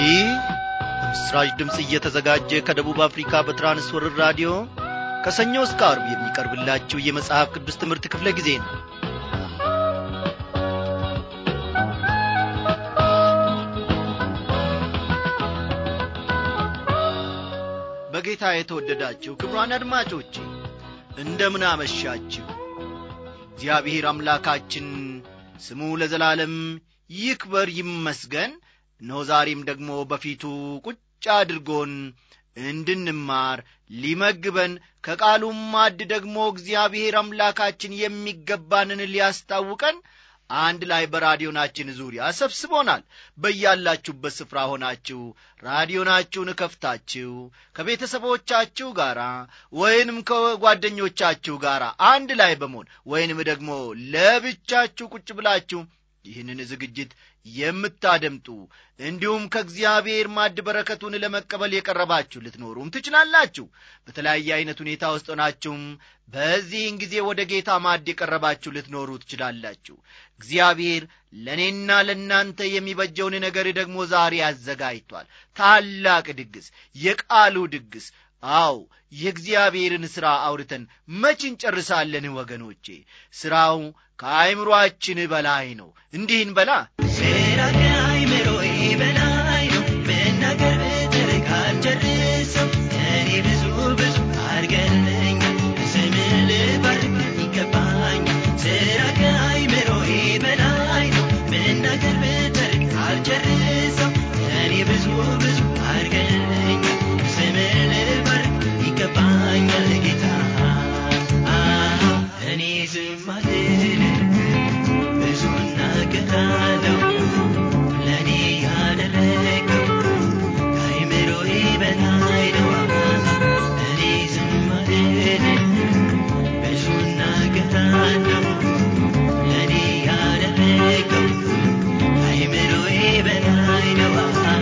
ይህ በምስራች ድምፅ እየተዘጋጀ ከደቡብ አፍሪካ በትራንስወርር ራዲዮ ከሰኞ እስከ አርብ የሚቀርብላችሁ የመጽሐፍ ቅዱስ ትምህርት ክፍለ ጊዜ ነው በጌታ የተወደዳችሁ ክብሯን አድማጮቼ እንደምን አመሻችሁ እግዚአብሔር አምላካችን ስሙ ለዘላለም ይክበር ይመስገን እነሆ ዛሬም ደግሞ በፊቱ ቁጭ አድርጎን እንድንማር ሊመግበን ከቃሉም ማድ ደግሞ እግዚአብሔር አምላካችን የሚገባንን ሊያስታውቀን አንድ ላይ በራዲዮናችን ዙሪያ ሰብስቦናል በያላችሁበት ስፍራ ሆናችሁ ራዲዮናችሁን ከፍታችሁ ከቤተሰቦቻችሁ ጋር ወይንም ከጓደኞቻችሁ ጋር አንድ ላይ በመሆን ወይንም ደግሞ ለብቻችሁ ቁጭ ብላችሁ ይህንን ዝግጅት የምታደምጡ እንዲሁም ከእግዚአብሔር ማድ በረከቱን ለመቀበል የቀረባችሁ ልትኖሩም ትችላላችሁ በተለያየ አይነት ሁኔታ ውስጥ ሆናችሁም በዚህን ጊዜ ወደ ጌታ ማድ የቀረባችሁ ልትኖሩ ትችላላችሁ እግዚአብሔር ለእኔና ለእናንተ የሚበጀውን ነገር ደግሞ ዛሬ አዘጋጅቷል ታላቅ ድግስ የቃሉ ድግስ አው የእግዚአብሔርን ሥራ አውርተን መች እንጨርሳለን ወገኖቼ ሥራው ከአይምሮአችን በላይ ነው እንዲህን በላ ሥራ ከአይምሮዬ በላይ ነው መናገር ብትርቅ አልጨርሰው እኔ ብዙ ብዙ አድርገልኛል ስምህ ልባርክ ይገባኛል ሥራ ከአይምሮዬ በላይ ነው መናገር ብትርቅ አልጨርሰው እኔ ብዙ ብዙ አድርገልኛል ስምህ ልባርክ ይገባኛል ጌታ እኔ ዝም አልልም ብዙ እናገራለሁ ለእኔ ያደረገው ከአይምሮዬ በላይ ነው እኔ ዝም አልልም ብዙ እናገራለሁ ለእኔ ያደረገው ከአይምሮዬ በላይ ነው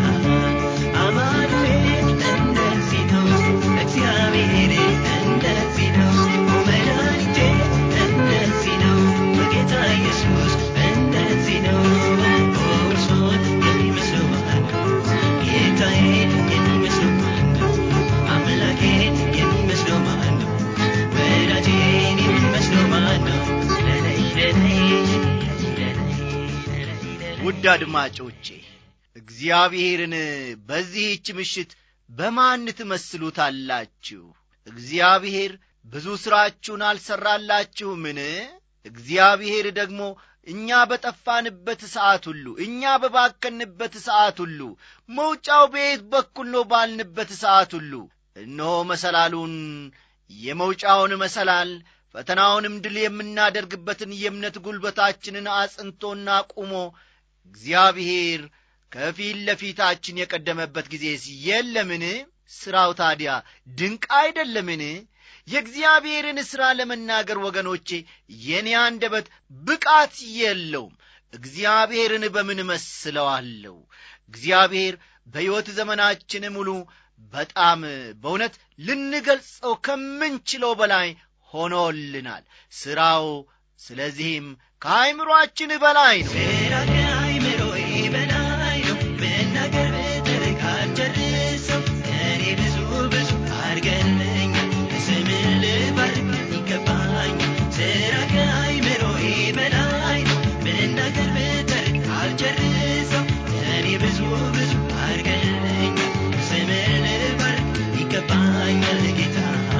አማኑኤል እንደዚህ ነው እግዚአብሔር እንደዚህ ነው መድኃኒቴ እንደዚህ ነው በጌታ ኢየሱስ እንደዚህ ነው እርሶን የሚመስለው ማን ነው ጌታዬን የሚመስለው ማን ነው አምላኬን የሚመስለው ማን ነው ወዳጄን የሚመስለው ማን ነው ለለይ ለለይ ለለይ ለለይ ውድ አድማጮቼ እግዚአብሔርን በዚህች ምሽት በማን ትመስሉታላችሁ እግዚአብሔር ብዙ ሥራችሁን አልሠራላችሁምን እግዚአብሔር ደግሞ እኛ በጠፋንበት ሰዓት ሁሉ እኛ በባከንበት ሰዓት ሁሉ መውጫው በየት በኩል ነው ባልንበት ሰዓት ሁሉ እነሆ መሰላሉን የመውጫውን መሰላል ፈተናውንም ድል የምናደርግበትን የእምነት ጉልበታችንን አጽንቶና ቁሞ እግዚአብሔር ከፊት ለፊታችን የቀደመበት ጊዜስ የለምን ሥራው ታዲያ ድንቅ አይደለምን የእግዚአብሔርን ሥራ ለመናገር ወገኖቼ የኔ አንደበት ብቃት የለውም እግዚአብሔርን በምን መስለዋለሁ እግዚአብሔር በሕይወት ዘመናችን ሙሉ በጣም በእውነት ልንገልጸው ከምንችለው በላይ ሆኖልናል ሥራው ስለዚህም ከአይምሮአችን በላይ ነው ሥራ ከአይምሮዬ በላይ ነው መናገር ብትርቅ አልጨርሰው እኔ ብዙ ብዙ አድርገልኛል ስምህ ልባርክ ይገባኛል ሥራ ከአይምሮዬ በላይ ነው መናገር ብትርቅ አልጨርሰው እኔ ብዙ ብዙ አድርገልኛል ስምህ ልባርክ ይገባኛል ጌታ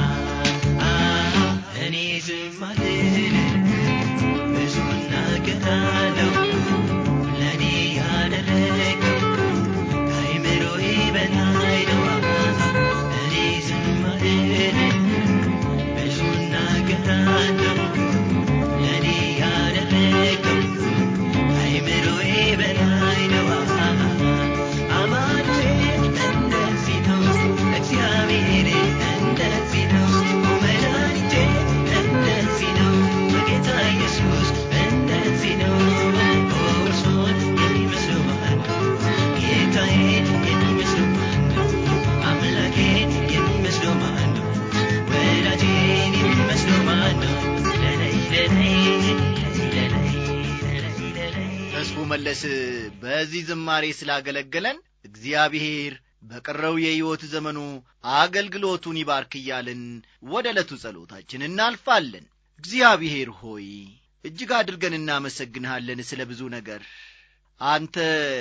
እኔ ዝም አልልም ብዙ እናገራለሁ ለእኔ ያደረገው ከአይምሮዬ በላይ ነው እኔ ዝም አልልም ብዙ እናገራለሁ ለእኔ ያደረገው ከአይምሮዬ በላይ ነው አማኑኤል እንደዚህ ነው እግዚአብሔር እንደዚህ ነው መድኃኒቴ እንደዚህ ነው በጌታ ኢየሱስ እንደዚህ ነው እርሶን የሚመስለው ማን ነው ጌታዬን የሚመስለው ማን ነው አምላኬን የሚመስለው ማን ነው ወዳጄን የሚመስለው ማን ነው ለለይ ለለይ ለለይ ለለይ ለለይ ተስፉ መለስ በዚህ ዝማሬ ስላገለገለን እግዚአብሔር በቀረው የሕይወት ዘመኑ አገልግሎቱን ይባርክ እያልን ወደ ዕለቱ ጸሎታችን እናልፋለን እግዚአብሔር ሆይ እጅግ አድርገን እናመሰግንሃለን ስለ ብዙ ነገር አንተ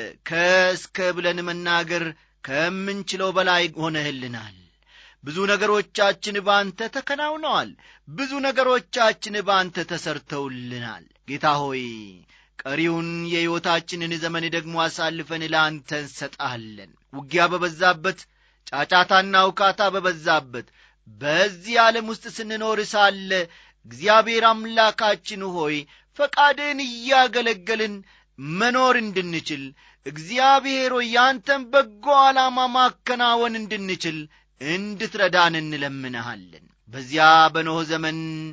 ከእስከ ብለን መናገር ከምንችለው በላይ ሆነህልናል ብዙ ነገሮቻችን በአንተ ተከናውነዋል ብዙ ነገሮቻችን በአንተ ተሰርተውልናል ጌታ ሆይ ቀሪውን የሕይወታችንን ዘመን ደግሞ አሳልፈን ለአንተ እንሰጣለን ውጊያ በበዛበት ጫጫታና ውካታ በበዛበት በዚህ ዓለም ውስጥ ስንኖር ሳለ እግዚአብሔር አምላካችን ሆይ ፈቃድን እያገለገልን መኖር እንድንችል እግዚአብሔር ሆይ ያንተን በጎ ዓላማ ማከናወን እንድንችል እንድትረዳን እንለምንሃለን በዚያ በኖህ ዘመን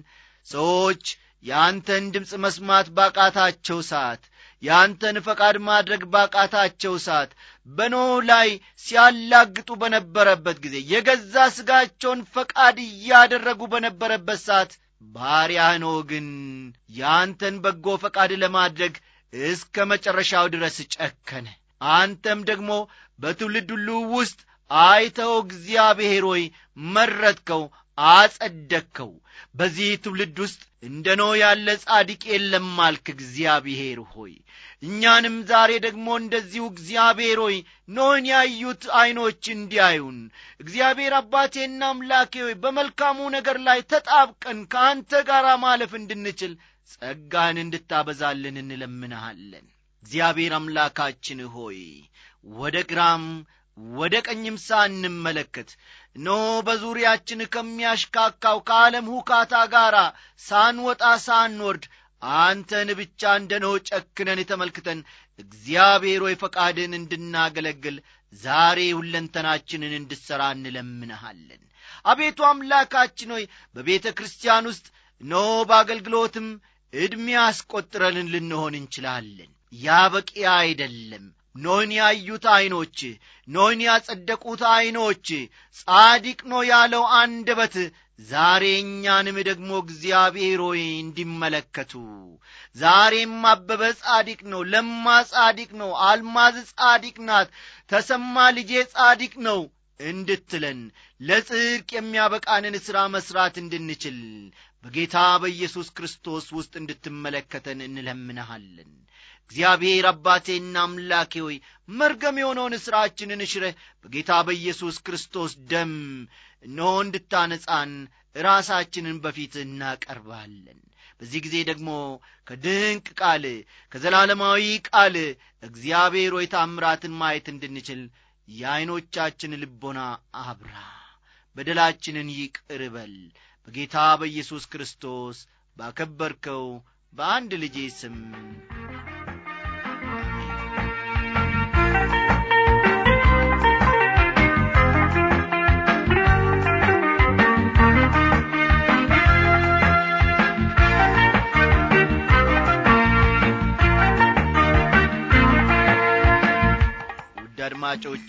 ሰዎች የአንተን ድምፅ መስማት ባቃታቸው ሰዓት የአንተን ፈቃድ ማድረግ ባቃታቸው ሰዓት በኖህ ላይ ሲያላግጡ በነበረበት ጊዜ የገዛ ሥጋቸውን ፈቃድ እያደረጉ በነበረበት ሰዓት ባሪያህ ኖህ ግን የአንተን በጎ ፈቃድ ለማድረግ እስከ መጨረሻው ድረስ ጨከነ አንተም ደግሞ በትውልድ ሁሉ ውስጥ አይተው እግዚአብሔር ሆይ መረጥከው አጸደቅከው በዚህ ትውልድ ውስጥ እንደ ኖ ያለ ጻድቅ የለም አልክ እግዚአብሔር ሆይ እኛንም ዛሬ ደግሞ እንደዚሁ እግዚአብሔር ሆይ ኖህን ያዩት ዐይኖች እንዲያዩን እግዚአብሔር አባቴና አምላኬ ሆይ በመልካሙ ነገር ላይ ተጣብቀን ከአንተ ጋር ማለፍ እንድንችል ጸጋህን እንድታበዛልን እንለምንሃለን እግዚአብሔር አምላካችን ሆይ ወደ ግራም ወደ ቀኝም ሳንመለከት ኖ በዙሪያችን ከሚያሽካካው ከዓለም ሁካታ ጋር ሳንወጣ ሳንወርድ አንተን ብቻ እንደ ኖ ጨክነን ተመልክተን እግዚአብሔር ሆይ ፈቃድን እንድናገለግል ዛሬ ሁለንተናችንን እንድሠራ እንለምንሃለን አቤቱ አምላካችን ሆይ በቤተ ክርስቲያን ውስጥ ኖ በአገልግሎትም ዕድሜ አስቈጥረልን ልንሆን እንችላለን ያ በቂ አይደለም ኖህን ያዩት ዐይኖች ኖህን ያጸደቁት ዐይኖች ጻዲቅ ኖ ያለው አንደበት ዛሬ እኛንም ደግሞ እግዚአብሔር ሆይ እንዲመለከቱ ዛሬም አበበ ጻዲቅ ነው ለማ ጻዲቅ ነው አልማዝ ጻዲቅ ናት ተሰማ ልጄ ጻዲቅ ነው እንድትለን ለጽድቅ የሚያበቃንን ሥራ መሥራት እንድንችል በጌታ በኢየሱስ ክርስቶስ ውስጥ እንድትመለከተን እንለምንሃለን እግዚአብሔር አባቴና አምላኬ ሆይ መርገም የሆነውን ሥራችንን እሽረህ በጌታ በኢየሱስ ክርስቶስ ደም እነሆ እንድታነጻን ራሳችንን በፊት እናቀርባለን በዚህ ጊዜ ደግሞ ከድንቅ ቃል ከዘላለማዊ ቃል እግዚአብሔር ሆይ ታምራትን ማየት እንድንችል የዐይኖቻችን ልቦና አብራ በደላችንን ይቅር በል በጌታ በኢየሱስ ክርስቶስ ባከበርከው በአንድ ልጄ ስም ውድ አድማጮቼ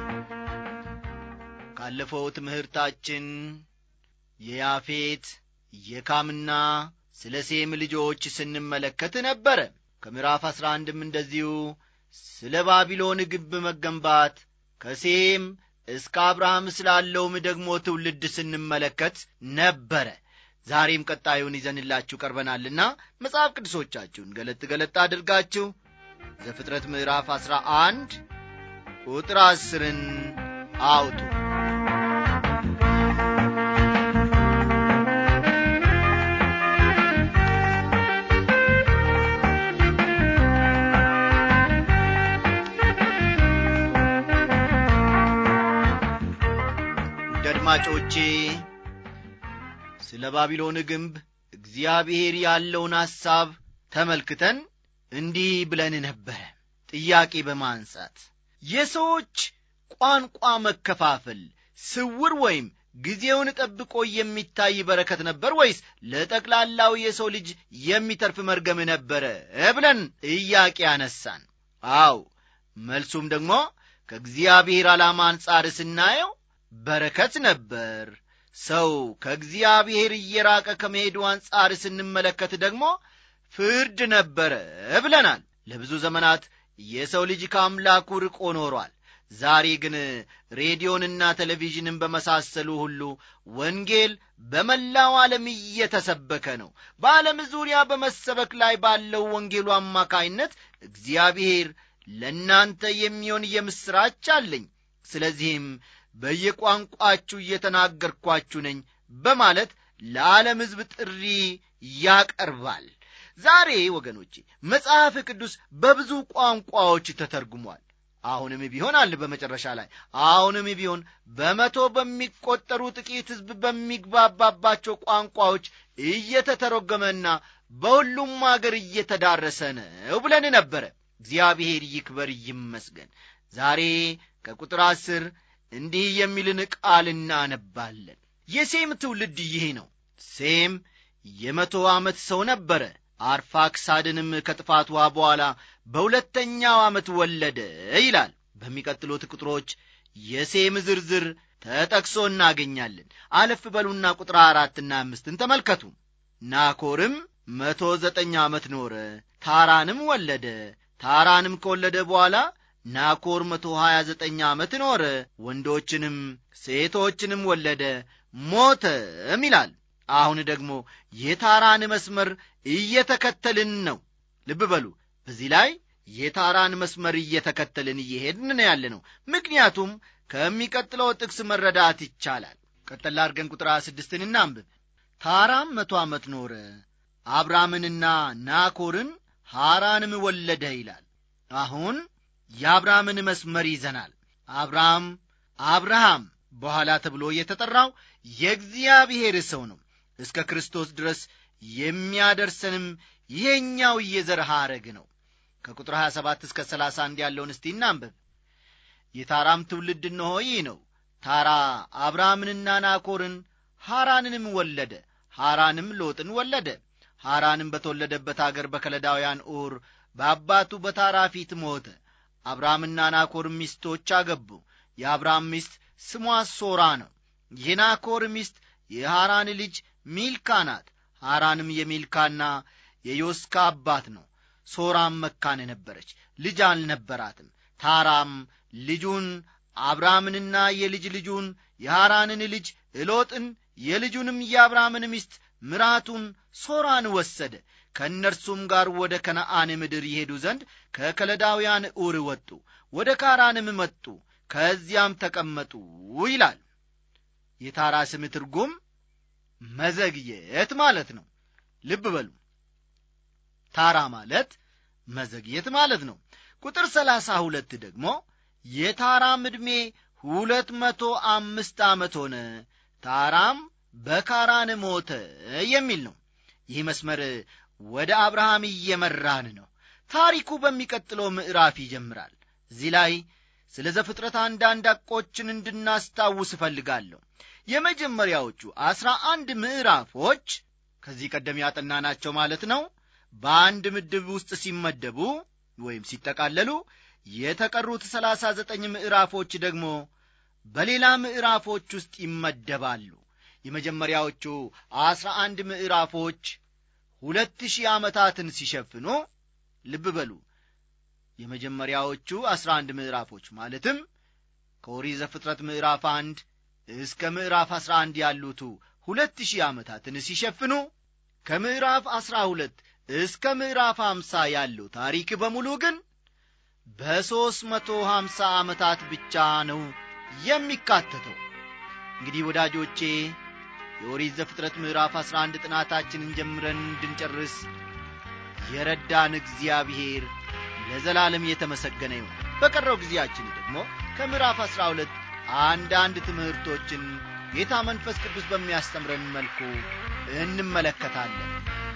ካለፈው ትምህርታችን የያፌት የካምና ስለ ሴም ልጆች ስንመለከት ነበረ ከምዕራፍ አሥራ አንድም እንደዚሁ ስለ ባቢሎን ግንብ መገንባት ከሴም እስከ አብርሃም ስላለውም ደግሞ ትውልድ ስንመለከት ነበረ ዛሬም ቀጣዩን ይዘንላችሁ ቀርበናልና መጽሐፍ ቅዱሶቻችሁን ገለጥ ገለጥ አድርጋችሁ ዘፍጥረት ምዕራፍ አሥራ አንድ ቁጥር አስርን አውጡ ውድ አድማጮቼ ስለ ባቢሎን ግንብ እግዚአብሔር ያለውን ሐሳብ ተመልክተን እንዲህ ብለን ነበረ ጥያቄ በማንሳት የሰዎች ቋንቋ መከፋፈል ስውር ወይም ጊዜውን ጠብቆ የሚታይ በረከት ነበር ወይስ ለጠቅላላው የሰው ልጅ የሚተርፍ መርገም ነበረ ብለን ጥያቄ አነሳን አው መልሱም ደግሞ ከእግዚአብሔር ዓላማ አንጻር ስናየው በረከት ነበር ሰው ከእግዚአብሔር እየራቀ ከመሄዱ አንጻር ስንመለከት ደግሞ ፍርድ ነበረ ብለናል ለብዙ ዘመናት የሰው ልጅ ከአምላኩ ርቆ ኖሯል ዛሬ ግን ሬዲዮንና ቴሌቪዥንን በመሳሰሉ ሁሉ ወንጌል በመላው ዓለም እየተሰበከ ነው በዓለም ዙሪያ በመሰበክ ላይ ባለው ወንጌሉ አማካይነት እግዚአብሔር ለእናንተ የሚሆን የምሥራች አለኝ ስለዚህም በየቋንቋችሁ እየተናገርኳችሁ ነኝ በማለት ለዓለም ሕዝብ ጥሪ ያቀርባል ዛሬ ወገኖቼ መጽሐፍ ቅዱስ በብዙ ቋንቋዎች ተተርጉሟል አሁንም ቢሆን አለ በመጨረሻ ላይ አሁንም ቢሆን በመቶ በሚቆጠሩ ጥቂት ሕዝብ በሚግባባባቸው ቋንቋዎች እየተተረጎመና በሁሉም አገር እየተዳረሰ ነው ብለን ነበረ እግዚአብሔር ይክበር ይመስገን ዛሬ ከቁጥር አስር እንዲህ የሚልን ቃል እናነባለን የሴም ትውልድ ይህ ነው ሴም የመቶ ዓመት ሰው ነበረ አርፋክሳድንም ከጥፋቷ በኋላ በሁለተኛው ዓመት ወለደ ይላል በሚቀጥሉት ቁጥሮች የሴም ዝርዝር ተጠቅሶ እናገኛለን አለፍ በሉና ቁጥር አራትና አምስትን ተመልከቱ ናኮርም መቶ ዘጠኝ ዓመት ኖረ ታራንም ወለደ ታራንም ከወለደ በኋላ ናኮር መቶ ሀያ ዘጠኝ ዓመት ኖረ ወንዶችንም ሴቶችንም ወለደ ሞተም ይላል አሁን ደግሞ የታራን መስመር እየተከተልን ነው ልብ በሉ በዚህ ላይ የታራን መስመር እየተከተልን እየሄድን ነው ያለ ነው ምክንያቱም ከሚቀጥለው ጥቅስ መረዳት ይቻላል ቀጠላ አድርገን ቁጥር ስድስትን እናንብብ ታራም መቶ ዓመት ኖረ አብራምንና ናኮርን ሐራንም ወለደ ይላል አሁን የአብርሃምን መስመር ይዘናል አብርሃም አብርሃም በኋላ ተብሎ የተጠራው የእግዚአብሔር ሰው ነው እስከ ክርስቶስ ድረስ የሚያደርሰንም ይሄኛው የዘር ሐረግ ነው ከቁጥር 27 እስከ 31 ያለውን እስቲ እናንብብ የታራም ትውልድ እነሆ ይህ ነው ታራ አብርሃምንና ናኮርን ሐራንንም ወለደ ሐራንም ሎጥን ወለደ ሐራንም በተወለደበት አገር በከለዳውያን ኡር በአባቱ በታራ ፊት ሞተ አብርሃምና ናኮር ሚስቶች አገቡ የአብርሃም ሚስት ስሟ ሶራ ነው የናኮር ሚስት የሐራን ልጅ ሚልካ ናት ሐራንም የሚልካና የዮስካ አባት ነው ሶራም መካን ነበረች ልጅ አልነበራትም ታራም ልጁን አብርሃምንና የልጅ ልጁን የሐራንን ልጅ እሎጥን የልጁንም የአብርሃምን ሚስት ምራቱን ሶራን ወሰደ ከእነርሱም ጋር ወደ ከነአን ምድር ይሄዱ ዘንድ ከከለዳውያን ኡር ወጡ ወደ ካራንም መጡ ከዚያም ተቀመጡ ይላል የታራ ስም ትርጉም መዘግየት ማለት ነው ልብ በሉ ታራ ማለት መዘግየት ማለት ነው ቁጥር ሰላሳ ሁለት ደግሞ የታራም ዕድሜ ሁለት መቶ አምስት ዓመት ሆነ ታራም በካራን ሞተ የሚል ነው ይህ መስመር ወደ አብርሃም እየመራን ነው ታሪኩ በሚቀጥለው ምዕራፍ ይጀምራል እዚህ ላይ ስለ ዘፍጥረት አንዳንድ አቆችን እንድናስታውስ እፈልጋለሁ የመጀመሪያዎቹ አስራ አንድ ምዕራፎች ከዚህ ቀደም ያጠናናቸው ማለት ነው በአንድ ምድብ ውስጥ ሲመደቡ ወይም ሲጠቃለሉ የተቀሩት ሰላሳ ዘጠኝ ምዕራፎች ደግሞ በሌላ ምዕራፎች ውስጥ ይመደባሉ የመጀመሪያዎቹ አስራ አንድ ምዕራፎች ሁለት ሺህ ዓመታትን ሲሸፍኑ ልብ በሉ የመጀመሪያዎቹ አስራ አንድ ምዕራፎች ማለትም ከኦሪት ዘፍጥረት ምዕራፍ አንድ እስከ ምዕራፍ አስራ አንድ ያሉቱ ሁለት ሺህ ዓመታትን ሲሸፍኑ ከምዕራፍ አስራ ሁለት እስከ ምዕራፍ ሀምሳ ያለው ታሪክ በሙሉ ግን በሦስት መቶ ሀምሳ ዓመታት ብቻ ነው የሚካተተው እንግዲህ ወዳጆቼ የኦሪት ዘፍጥረት ምዕራፍ አስራ አንድ ጥናታችንን ጀምረን እንድንጨርስ የረዳን እግዚአብሔር ለዘላለም የተመሰገነ ይሁን በቀረው ጊዜያችን ደግሞ ከምዕራፍ አስራ ሁለት አንዳንድ ትምህርቶችን ጌታ መንፈስ ቅዱስ በሚያስተምረን መልኩ እንመለከታለን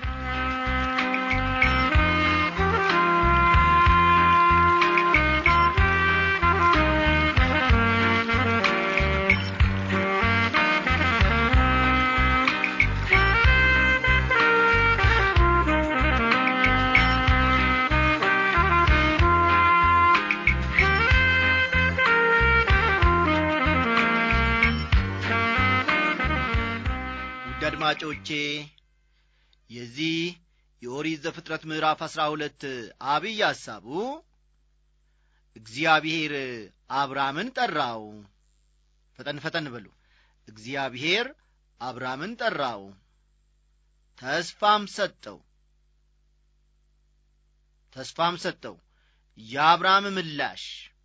ውድ አድማጮቼ የዚህ የኦሪት ዘፍጥረት ምዕራፍ አሥራ ሁለት አብይ ሐሳቡ እግዚአብሔር አብርሃምን ጠራው ፈጠን ፈጠን በሉ እግዚአብሔር አብርሃምን ጠራው ተስፋም ሰጠው ተስፋም ሰጠው የአብርሃም ምላሽ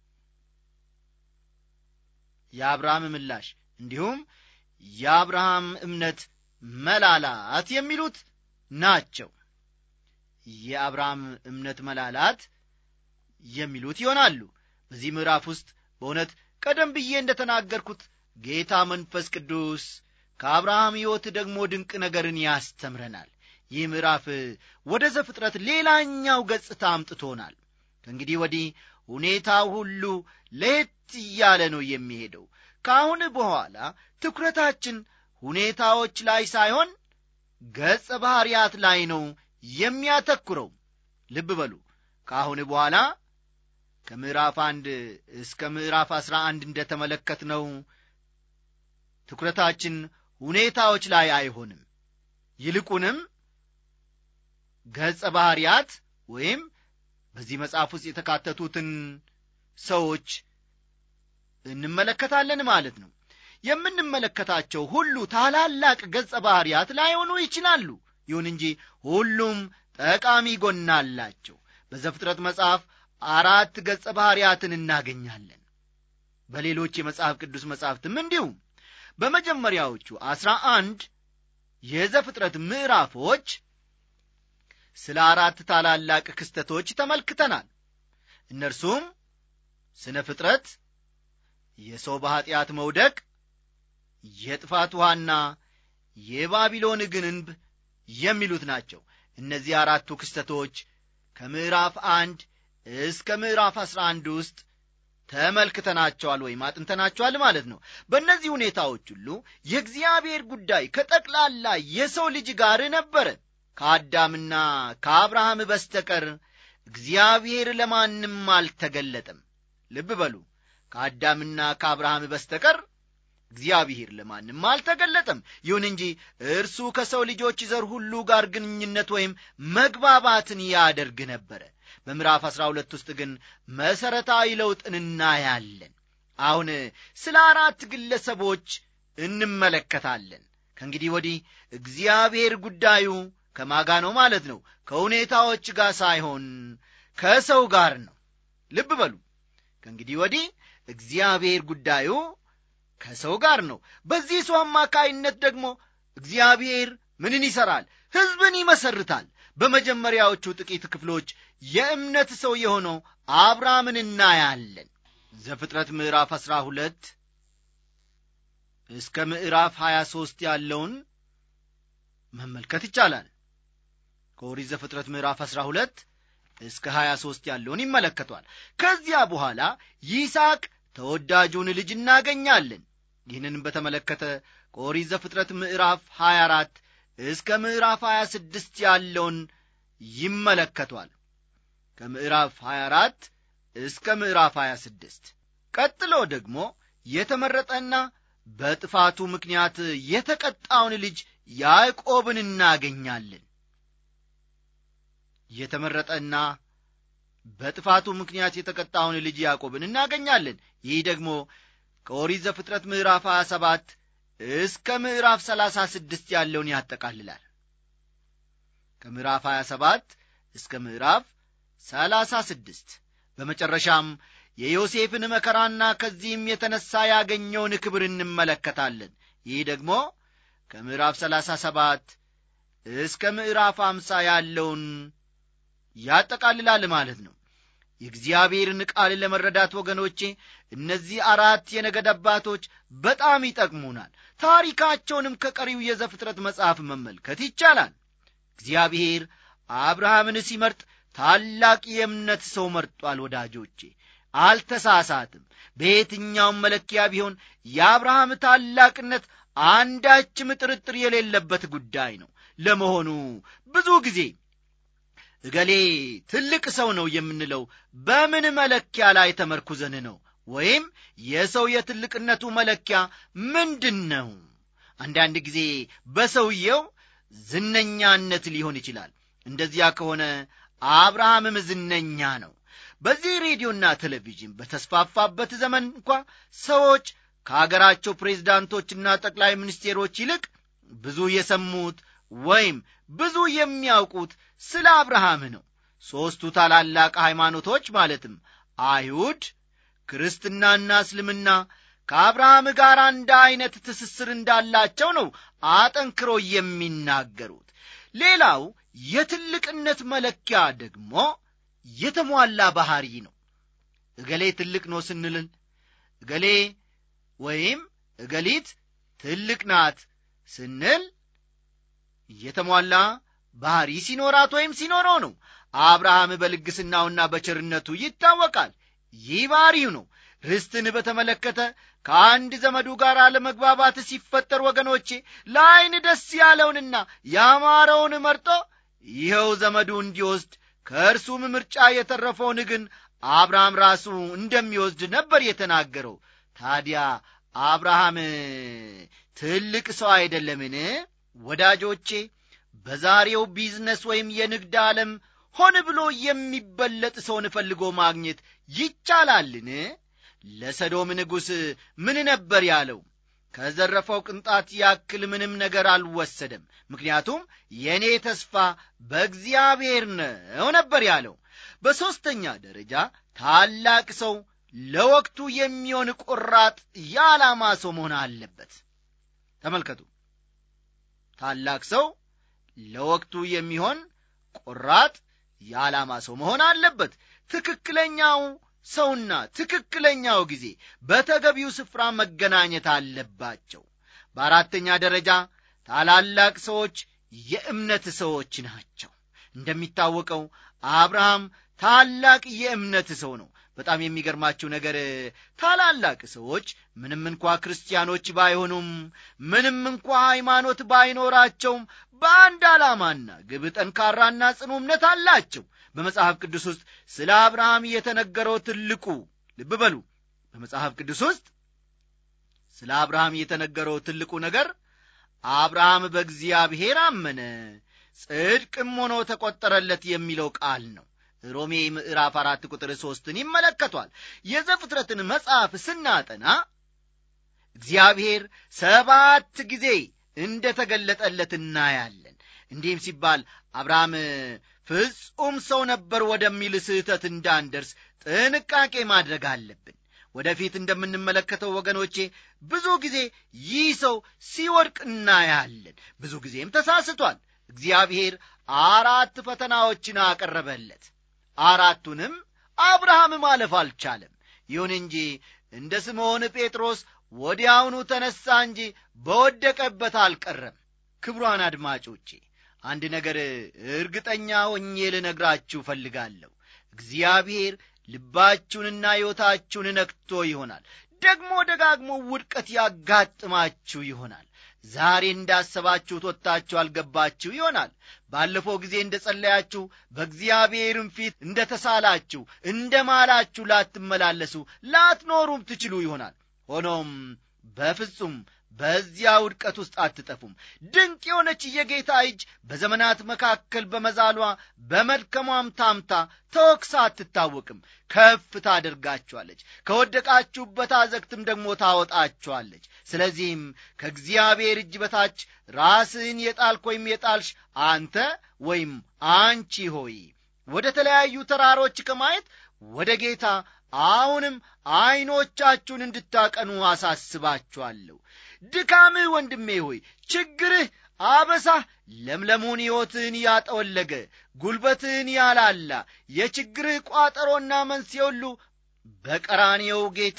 የአብርሃም ምላሽ እንዲሁም የአብርሃም እምነት መላላት የሚሉት ናቸው የአብርሃም እምነት መላላት የሚሉት ይሆናሉ በዚህ ምዕራፍ ውስጥ በእውነት ቀደም ብዬ እንደ ተናገርኩት ጌታ መንፈስ ቅዱስ ከአብርሃም ሕይወት ደግሞ ድንቅ ነገርን ያስተምረናል ይህ ምዕራፍ ወደ ዘፍጥረት ሌላኛው ገጽታ አምጥቶናል ከእንግዲህ ወዲህ ሁኔታው ሁሉ ለየት እያለ ነው የሚሄደው ከአሁን በኋላ ትኩረታችን ሁኔታዎች ላይ ሳይሆን ገጸ ባሕርያት ላይ ነው የሚያተኩረው ልብ በሉ ከአሁን በኋላ ከምዕራፍ አንድ እስከ ምዕራፍ አስራ አንድ እንደ ተመለከትነው ትኩረታችን ሁኔታዎች ላይ አይሆንም ይልቁንም ገጸ ባሕርያት ወይም በዚህ መጽሐፍ ውስጥ የተካተቱትን ሰዎች እንመለከታለን ማለት ነው የምንመለከታቸው ሁሉ ታላላቅ ገጸ ባሕርያት ላይሆኑ ይችላሉ ይሁን እንጂ ሁሉም ጠቃሚ ጎና አላቸው በዘፍጥረት መጽሐፍ አራት ገጸ ባሕርያትን እናገኛለን በሌሎች የመጽሐፍ ቅዱስ መጻሕፍትም እንዲሁም በመጀመሪያዎቹ አስራ አንድ የዘፍጥረት ምዕራፎች ስለ አራት ታላላቅ ክስተቶች ተመልክተናል እነርሱም ስነ ፍጥረት የሰው በኀጢአት መውደቅ የጥፋት ውሃና የባቢሎን ግንብ የሚሉት ናቸው እነዚህ አራቱ ክስተቶች ከምዕራፍ አንድ እስከ ምዕራፍ አስራ አንድ ውስጥ ተመልክተናቸዋል ወይም አጥንተናቸዋል ማለት ነው በእነዚህ ሁኔታዎች ሁሉ የእግዚአብሔር ጉዳይ ከጠቅላላ የሰው ልጅ ጋር ነበረ ከአዳምና ከአብርሃም በስተቀር እግዚአብሔር ለማንም አልተገለጠም ልብ በሉ ከአዳምና ከአብርሃም በስተቀር እግዚአብሔር ለማንም አልተገለጠም ይሁን እንጂ እርሱ ከሰው ልጆች ዘር ሁሉ ጋር ግንኙነት ወይም መግባባትን ያደርግ ነበረ በምዕራፍ አሥራ ሁለት ውስጥ ግን መሠረታዊ ለውጥን እናያለን አሁን ስለ አራት ግለሰቦች እንመለከታለን ከእንግዲህ ወዲህ እግዚአብሔር ጉዳዩ ከማጋ ነው ማለት ነው ከሁኔታዎች ጋር ሳይሆን ከሰው ጋር ነው ልብ በሉ ከእንግዲህ ወዲህ እግዚአብሔር ጉዳዩ ከሰው ጋር ነው በዚህ ሰው አማካይነት ደግሞ እግዚአብሔር ምንን ይሠራል ሕዝብን ይመሰርታል በመጀመሪያዎቹ ጥቂት ክፍሎች የእምነት ሰው የሆነው አብርሃምን እናያለን ዘፍጥረት ምዕራፍ አሥራ ሁለት እስከ ምዕራፍ ሀያ ሦስት ያለውን መመልከት ይቻላል ከኦሪት ዘፍጥረት ምዕራፍ አሥራ ሁለት እስከ ሀያ ሦስት ያለውን ይመለከቷል ከዚያ በኋላ ይስሐቅ ተወዳጁን ልጅ እናገኛለን ይህንን በተመለከተ ከኦሪት ዘፍጥረት ምዕራፍ 24 እስከ ምዕራፍ 26 ያለውን ይመለከቷል ከምዕራፍ 24 እስከ ምዕራፍ 26 ቀጥሎ ደግሞ የተመረጠና በጥፋቱ ምክንያት የተቀጣውን ልጅ ያዕቆብን እናገኛለን የተመረጠና በጥፋቱ ምክንያት የተቀጣውን ልጅ ያዕቆብን እናገኛለን ይህ ደግሞ ከኦሪት ዘፍጥረት ምዕራፍ 27 እስከ ምዕራፍ 36 ያለውን ያጠቃልላል ከምዕራፍ 27 እስከ ምዕራፍ 36 በመጨረሻም የዮሴፍን መከራና ከዚህም የተነሣ ያገኘውን ክብር እንመለከታለን ይህ ደግሞ ከምዕራፍ 37 እስከ ምዕራፍ 50 ያለውን ያጠቃልላል ማለት ነው የእግዚአብሔርን ቃል ለመረዳት ወገኖቼ እነዚህ አራት የነገድ አባቶች በጣም ይጠቅሙናል ታሪካቸውንም ከቀሪው የዘፍጥረት መጽሐፍ መመልከት ይቻላል እግዚአብሔር አብርሃምን ሲመርጥ ታላቅ የእምነት ሰው መርጧል ወዳጆቼ አልተሳሳትም በየትኛውም መለኪያ ቢሆን የአብርሃም ታላቅነት አንዳችም ጥርጥር የሌለበት ጉዳይ ነው ለመሆኑ ብዙ ጊዜ እገሌ ትልቅ ሰው ነው የምንለው በምን መለኪያ ላይ ተመርኩዘን ነው ወይም የሰው የትልቅነቱ መለኪያ ምንድን ነው አንዳንድ ጊዜ በሰውየው ዝነኛነት ሊሆን ይችላል እንደዚያ ከሆነ አብርሃምም ዝነኛ ነው በዚህ ሬዲዮና ቴሌቪዥን በተስፋፋበት ዘመን እንኳ ሰዎች ከአገራቸው ፕሬዝዳንቶችና ጠቅላይ ሚኒስቴሮች ይልቅ ብዙ የሰሙት ወይም ብዙ የሚያውቁት ስለ አብርሃም ነው ሦስቱ ታላላቅ ሃይማኖቶች ማለትም አይሁድ ክርስትናና እስልምና ከአብርሃም ጋር አንድ ዐይነት ትስስር እንዳላቸው ነው አጠንክሮ የሚናገሩት ሌላው የትልቅነት መለኪያ ደግሞ የተሟላ ባሕሪ ነው እገሌ ትልቅ ነው ስንልን እገሌ ወይም እገሊት ትልቅ ናት ስንል የተሟላ ባሕሪ ሲኖራት ወይም ሲኖረው ነው አብርሃም በልግስናውና በቸርነቱ ይታወቃል ይህ ባሕሪው ነው ርስትን በተመለከተ ከአንድ ዘመዱ ጋር አለመግባባት ሲፈጠር ወገኖቼ ለዐይን ደስ ያለውንና ያማረውን መርጦ ይኸው ዘመዱ እንዲወስድ ከእርሱም ምርጫ የተረፈውን ግን አብርሃም ራሱ እንደሚወስድ ነበር የተናገረው ታዲያ አብርሃም ትልቅ ሰው አይደለምን ወዳጆቼ በዛሬው ቢዝነስ ወይም የንግድ ዓለም ሆን ብሎ የሚበለጥ ሰውን ፈልጎ ማግኘት ይቻላልን ለሰዶም ንጉሥ ምን ነበር ያለው ከዘረፈው ቅንጣት ያክል ምንም ነገር አልወሰደም ምክንያቱም የእኔ ተስፋ በእግዚአብሔር ነው ነበር ያለው በሦስተኛ ደረጃ ታላቅ ሰው ለወቅቱ የሚሆን ቁራጥ የዓላማ ሰው መሆን አለበት ተመልከቱ ታላቅ ሰው ለወቅቱ የሚሆን ቆራጥ የዓላማ ሰው መሆን አለበት ትክክለኛው ሰውና ትክክለኛው ጊዜ በተገቢው ስፍራ መገናኘት አለባቸው በአራተኛ ደረጃ ታላላቅ ሰዎች የእምነት ሰዎች ናቸው እንደሚታወቀው አብርሃም ታላቅ የእምነት ሰው ነው በጣም የሚገርማችሁ ነገር ታላላቅ ሰዎች ምንም እንኳ ክርስቲያኖች ባይሆኑም ምንም እንኳ ሃይማኖት ባይኖራቸውም በአንድ ዓላማና ግብ ጠንካራና ጽኑ እምነት አላቸው በመጽሐፍ ቅዱስ ውስጥ ስለ አብርሃም የተነገረው ትልቁ ልብ በሉ በመጽሐፍ ቅዱስ ውስጥ ስለ አብርሃም የተነገረው ትልቁ ነገር አብርሃም በእግዚአብሔር አመነ ጽድቅም ሆኖ ተቆጠረለት የሚለው ቃል ነው ሮሜ ምዕራፍ አራት ቁጥር ሦስትን ይመለከቷል የዘፍጥረትን መጽሐፍ ስናጠና እግዚአብሔር ሰባት ጊዜ እንደ ተገለጠለት እናያለን እንዲህም ሲባል አብርሃም ፍጹም ሰው ነበር ወደሚል ስህተት እንዳንደርስ ጥንቃቄ ማድረግ አለብን ወደፊት እንደምንመለከተው ወገኖቼ ብዙ ጊዜ ይህ ሰው ሲወድቅ እናያለን ብዙ ጊዜም ተሳስቷል እግዚአብሔር አራት ፈተናዎችን አቀረበለት አራቱንም አብርሃም ማለፍ አልቻለም ይሁን እንጂ እንደ ስምዖን ጴጥሮስ ወዲያውኑ ተነሣ እንጂ በወደቀበት አልቀረም ክብሯን አድማጮቼ አንድ ነገር እርግጠኛ ሆኜ ልነግራችሁ እፈልጋለሁ እግዚአብሔር ልባችሁንና ሕይወታችሁን ነክቶ ይሆናል ደግሞ ደጋግሞ ውድቀት ያጋጥማችሁ ይሆናል ዛሬ እንዳሰባችሁት ወጥታችሁ አልገባችሁ ይሆናል ባለፈው ጊዜ እንደ ጸለያችሁ በእግዚአብሔርም ፊት እንደ ተሳላችሁ እንደ ማላችሁ ላትመላለሱ ላትኖሩም ትችሉ ይሆናል ሆኖም በፍጹም በዚያ ውድቀት ውስጥ አትጠፉም ድንቅ የሆነች የጌታ እጅ በዘመናት መካከል በመዛሏ በመድከሟም ታምታ ተወክሳ አትታወቅም ከፍ ታደርጋችኋለች ከወደቃችሁበት አዘግትም ደግሞ ታወጣችኋለች ስለዚህም ከእግዚአብሔር እጅ በታች ራስህን የጣልክ ወይም የጣልሽ አንተ ወይም አንቺ ሆይ ወደ ተለያዩ ተራሮች ከማየት ወደ ጌታ አሁንም ዐይኖቻችሁን እንድታቀኑ አሳስባችኋለሁ ድካምህ ወንድሜ ሆይ ችግርህ አበሳህ ለምለሙን ሕይወትህን ያጠወለገ ጉልበትህን ያላላ የችግርህ ቋጠሮና መንስኤ ሁሉ በቀራኔው ጌታ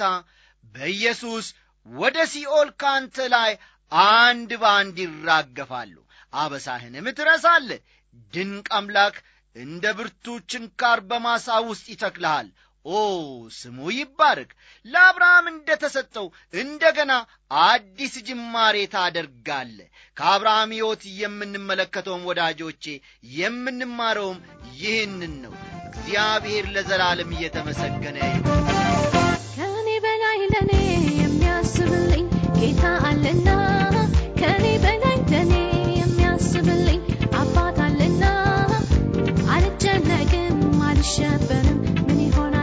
በኢየሱስ ወደ ሲኦል ካንተ ላይ አንድ በአንድ ይራገፋሉ አበሳህንም ትረሳለ ድንቅ አምላክ እንደ ብርቱ ችንካር በማሳ ውስጥ ይተክልሃል ኦ ስሙ ይባረክ ለአብርሃም እንደ ተሰጠው እንደገና አዲስ ጅማሬ ታደርጋለ ከአብርሃም ሕይወት የምንመለከተውም ወዳጆቼ የምንማረውም ይህንን ነው እግዚአብሔር ለዘላለም እየተመሰገነ ከኔ በላይ ለኔ የሚያስብልኝ ጌታ አለና ከኔ በላይ ለኔ የሚያስብልኝ አባት አለና አልጨነቅም አልሸበርም ምን ይሆናል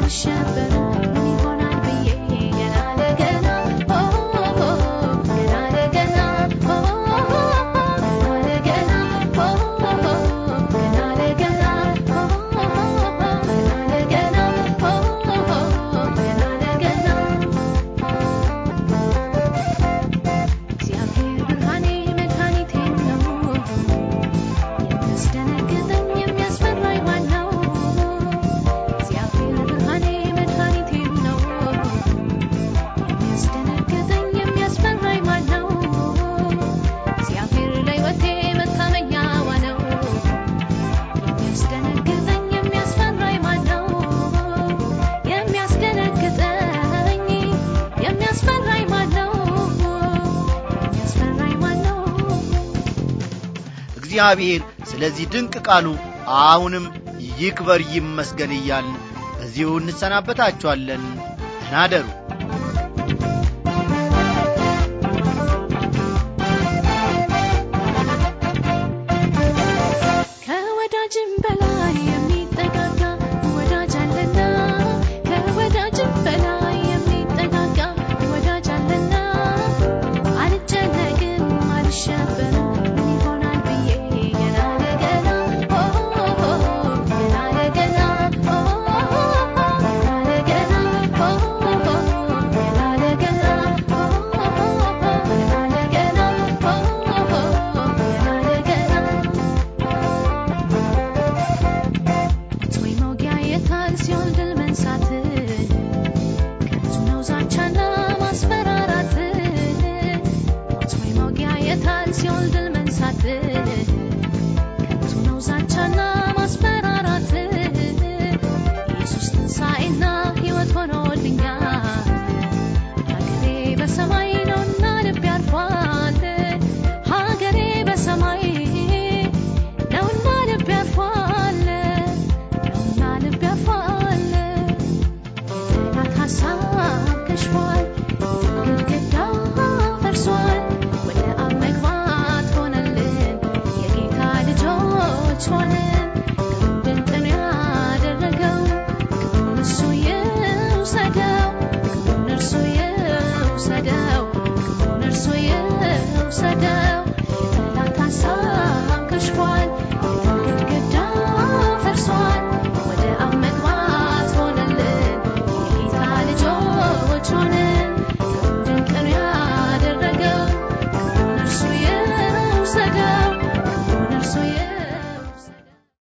አልሸበርም ምን ይሆናል ብዬ ገና ለገና ኦ ገና ለገና ኦ ገና ለገና ኦ ገና ለገና ኦ ገና ለገና ኦ ገና ለገና እግዚአብሔር ብርሃኔ መድኃኒቴ ነው የሚያስደነግጠኝ የሚያስፈራኝ ማን ነው? እግዚአብሔር ብርሃኔ መድኃኒቴ ነው የሚያስደነግጠኝ የሚያስፈራኝ ማን ነው? እግዚአብሔር ለሕይወቴ መታመኛዋ ነው የሚያስደነግጠኝ የሚያስፈራኝ ማን ነው? የሚያስደነግጠኝ የሚያስፈራኝ ማን ነው? የሚያስፈራኝ ማን ነው? እግዚአብሔር ስለዚህ ድንቅ ቃሉ አሁንም ይክበር ይመስገን እያልን በዚሁ እንሰናበታችኋለን። ደህና አደሩ። ከወዳጅም በላይ የሚጠጋጋ ወዳጅ አለና ከወዳጅም በላይ የሚጠጋጋ ወዳጅ አለና አልጨነቅም አልሸበርም ምን ይሆናል ብዬ ገና ለገና ኦ ገና ለገና ኦ ገና ለገና ኦ ገና ለገና ኦ ገና ለገና ኦ ገና ለገና ወይ መውጊያ የታል ሲሆን ድል መንሳት ከንቱ ነው ዛቻና ማስፈራራት ወይ መውጊያ የታል ሲሆን ድል መንሳት ከንቱ ነው ዛቻና ማስፈራራት ኢየሱስ ትንሣኤና ሕይወት ሆኖልኛል ሀገሬ በሰማይ ነውና ልቤ አርፏል ሀገሬ በሰማይ ነውና ልቤ አርፏል ነውና ልቤ አርፏል ጠላት ሀሳብ ከሽፏል ግድግዳ ፈርሷል ወደ አብ መግባት ሆነልን የጌታ ልጆች ሆንን ክብሩን ድንቅ ነው ያደረገው ክብሩን እሱ ይውሰደው ክብሩን እርሱ ይውሰደው ክብሩን እርሱ ይውሰደው የጠላት ሀሳብ ከሽፏል ግድግዳ ፈርሷል ወደ አብ መግባት ሆነልን የጌታ ልጆች ሆነ